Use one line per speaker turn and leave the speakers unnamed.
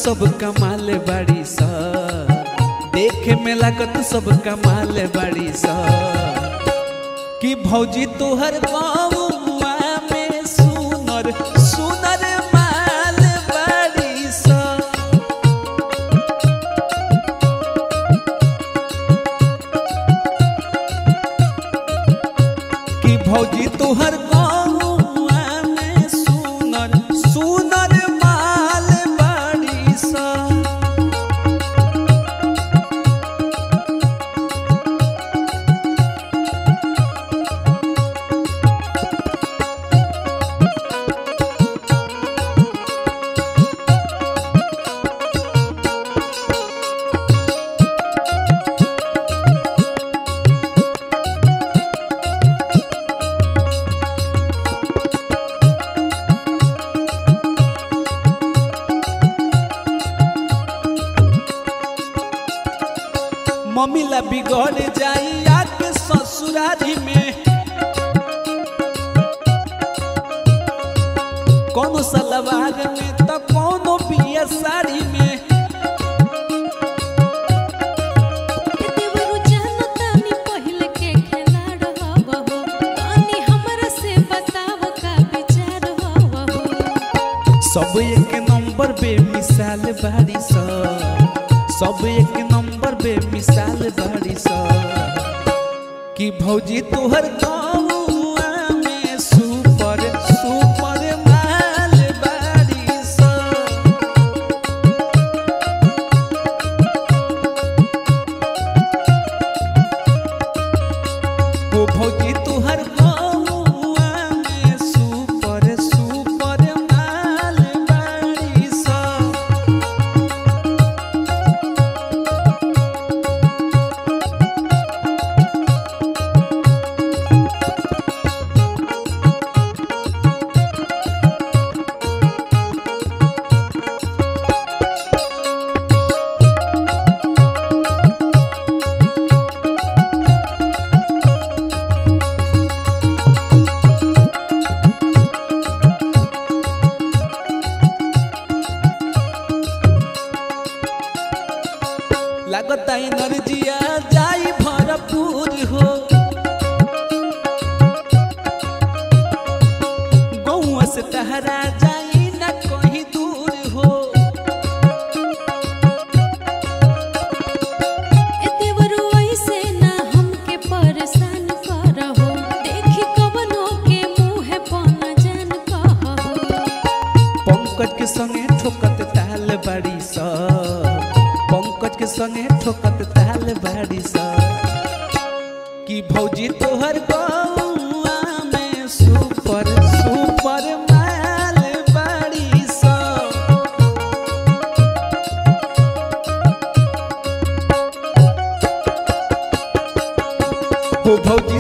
सब कमाल बाड़ी सा देखे में लागत सब कमाल बाड़ी सा कि भौजी तोहर बाबुआ में सुनर सुनर माल बाड़ी सा कि भौजी तोहर बाबुआ में सुनर सुनर माल बाड़ी सा मम्मी ला बिगड़ जाई आके ससुरारी में कोनो सलवार में तो कोनो पिया साड़ी में
देवरु जानो तानी पहिले के खिलाड़ हवा हो तानी हमरा से बताव का विचार हवा हो
सब एक नंबर बेमिसाल बाड़ी सा सब एक नंबर बेमिसाल बाड़ी सा कि भौजी तोहर गौआ में सुपर सुपर माल बाड़ी सा ओ भौजी तोहर गौआ में सुपर सुपर माल बाड़ी सा लागता एनर्जिया जाई भरपूर हो गौआ से टहरा जाई न कहीं दूर हो
ए देवरु ऐसे ना हमके परेशान करहो देखी कवनो के मुंह पन जान कहहो
पंकज के संगे ठोकत ताल बाड़ी सा पंकज के संगे ठोकत ताल बाड़ी सा कि भौजी तोहर गौआ में सुपर सुपर माल बाड़ी सा हो भौजी